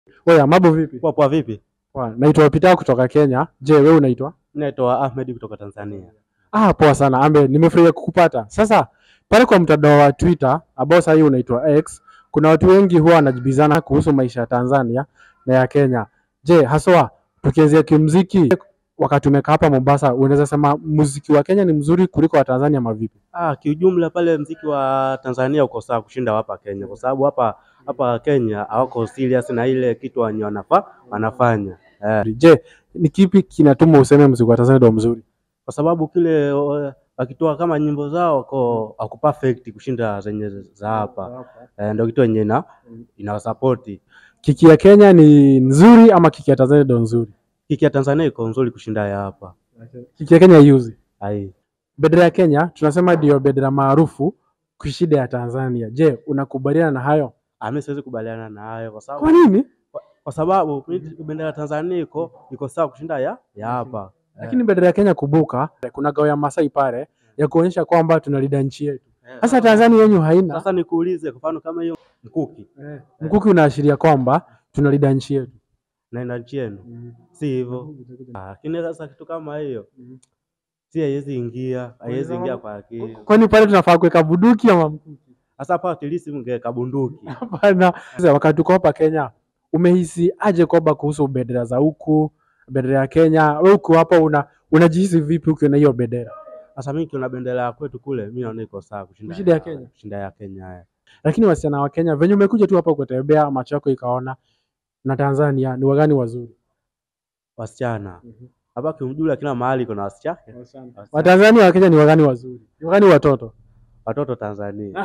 Oya, mambo vipi? Poa poa, vipi? Poa, naitwa Peter kutoka Kenya. Je, wewe unaitwa? Naitwa Ahmed kutoka Tanzania. Ah, poa sana Ambe, nimefurahia kukupata. Sasa pale kwa mtandao wa Twitter ambao sasa hivi unaitwa X, kuna watu wengi huwa wanajibizana kuhusu maisha ya Tanzania na ya Kenya. Je, haswa tukianzia kimuziki, wakati umekaa hapa Mombasa, unaweza sema muziki wa Kenya ni mzuri kuliko wa Tanzania ama vipi? Ah, kiujumla pale mziki wa Tanzania uko sawa kushinda hapa Kenya, kwa sababu hapa hapa Kenya hawako serious na ile kitu wenye wanafa wanafanya eh, Je, ni kipi kinatuma useme muziki wa Tanzania ndio mzuri? kwa sababu kile eh, wakitoa kama nyimbo zao wako wako perfect kushinda zenye za hapa eh, ndio kitu yenye ina inawasapoti. Kiki ya Kenya ni nzuri ama kiki ya Tanzania ndio nzuri? Kiki ya Tanzania iko nzuri kushinda ya hapa. Kiki ya Kenya yuzi. Ai, Bendera ya Kenya tunasema ndio bendera maarufu kushida ya Tanzania. Je, unakubaliana na hayo? ah, mimi siwezi kubaliana na hayo kwa sababu Kwa nini? kwa sababu bendera ya Tanzania iko iko sawa kushinda ya ya hapa. Lakini bendera ya Kenya kubuka, kuna gao ya Masai pale ya kuonyesha kwamba tunalinda nchi yetu. Eh, Sasa Tanzania yenyu haina. Sasa nikuulize kwa mfano kama hiyo mkuki Mkuki unaashiria kwamba tunalinda nchi yetu. naenda nchi yenu, si hivyo? Ah, Lakini sasa kitu kama hiyo si haiwezi ingia, haiwezi ingia kwa akili. Kwani pale tunafaa kuweka bunduki ama mkuki? Sasa hapa at least mngeweka bunduki. Hapana. Sasa wakati tuko hapa Kenya, umehisi aje kwamba kuhusu bendera za huku, bendera ya Kenya? Wewe uko hapa una unajihisi vipi ukiona hiyo bendera? Sasa mimi kiona bendera ya kwetu kule, mimi naona iko sawa kushinda Kushinda ya Kenya? kushinda ya Kenya. eh. Lakini wasichana wa Kenya venye umekuja tu hapa kutembea, macho yako ikaona na Tanzania ni wagani wazuri? Wasichana hapa kiujumla, kila mahali kuna wasichana, Watanzania wa Kenya ni wagani wazuri? Ni wagani watoto? watoto Tanzania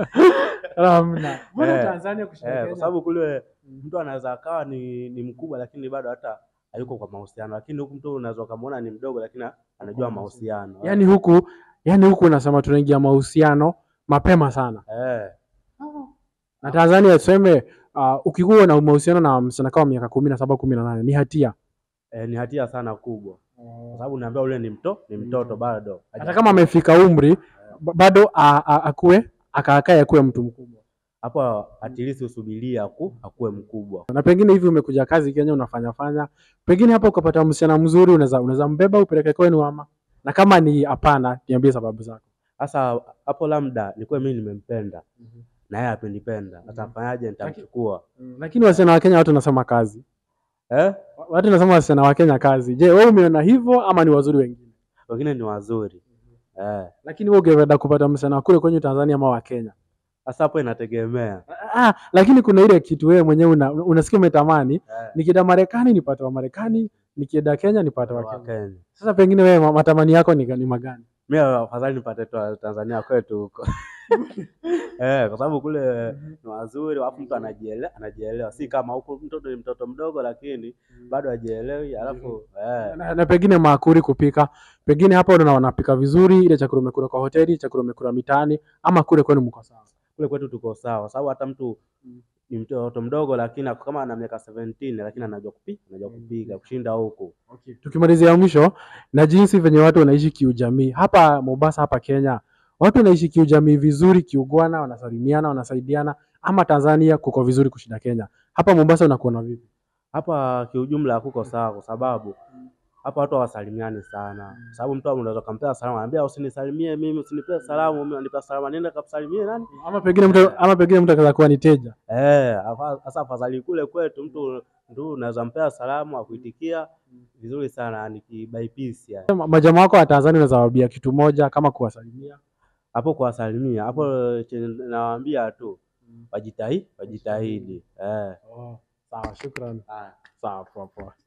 Hamna. Mbona Eh, Tanzania kushinda eh, Kenya? kwa sababu kule mtu anaweza akawa ni, ni mkubwa lakini bado hata hayuko kwa mahusiano, lakini huku mtu unaweza ukamwona ni mdogo lakini anajua mahusiano Yaani huku yaani huku unasema tunaingia mahusiano mapema sana. eh. Na Tanzania tuseme uh, ukikuwa na mahusiano na msichana kama miaka kumi na saba kumi na nane ni hatia. Eh, ni hatia sana kubwa kwa sababu unaambia ule ni mto ni mtoto bado Hata kama amefika umri ba- bado a- a- akue akaakae akuwe mtu mkubwa. hapo at least usubiria aku akuwe mkubwa. Na pengine hivi umekuja kazi Kenya unafanya fanya, pengine hapa ukapata msichana mzuri, unaweza unaweza mbeba upeleke kwenu ama, na kama ni hapana, niambie sababu zako. Sasa hapo labda nikuwe mimi nimempenda na yeye apenipenda, sasa mfanyaje? Nitamchukua Lakini wasichana wa Kenya watu wanasema kazi, eh? watu wanasema wasichana wa Kenya kazi. Je, wewe umeona hivyo ama ni wazuri wengine? Wengine ni wazuri eh. Lakini wewe ungependa kupata msichana wa kule kwenye Tanzania ama wa Kenya? Sasa hapo inategemea Ah, lakini kuna ile kitu wewe mwenyewe una, unasikia umetamani, eh. nikienda Marekani nipate wa Marekani, nikienda Kenya nipate wa wa Kenya. Kenya. Sasa pengine wewe ma- matamani yako ni, ni magani? Mimi afadhali nipate tu wa Tanzania kwetu huko eh, kwa sababu kule ni wazuri, alafu mtu anajielewa, anajielewa, si kama huko mtoto ni mtoto mdogo, lakini bado hajielewi, alafu eh. na, na pengine maakuri kupika, pengine hapa unaona wanapika vizuri, ile chakula umekula kwa hoteli, chakula umekula mitaani, ama kule kwenu mko sawa? kule kwetu tuko sawa, sababu hata mtu ni mtoto mdogo, lakini ako kama ana miaka 17 lakini anajua kupika, anajua kupika kushinda huku. Okay. Tukimalizia mwisho na jinsi venye watu wanaishi kiujamii hapa Mombasa, hapa Kenya, watu wanaishi kiujamii vizuri, kiugwana, wanasalimiana, wanasaidiana, ama Tanzania kuko vizuri kushinda Kenya? Hapa Mombasa unakuona vipi? Hapa kiujumla kuko sawa, kwa sababu hapa watu hawasalimiani sana, sababu mtu unaweza kumpea salamu, anambia usinisalimie mimi, usinipee salamu mimi, unanipea salamu, nenda kapsalimie nani? Ama pengine mtu ama pengine mtu akaweza kuwa ni teja. Eh, afa- sasa afadhali kule kwetu mtu ndio unaweza mpea salamu akuitikia vizuri sana, ni by peace yani. Ma- Majamaa wako wa Tanzania unaweza waambia kitu moja kama kuwasalimia. Hapo kuwasalimia hapo, chenye nawaambia tu wajitahidi, wajitahidi eh. Sawa, shukrani. Haya. Sawa, poa poa.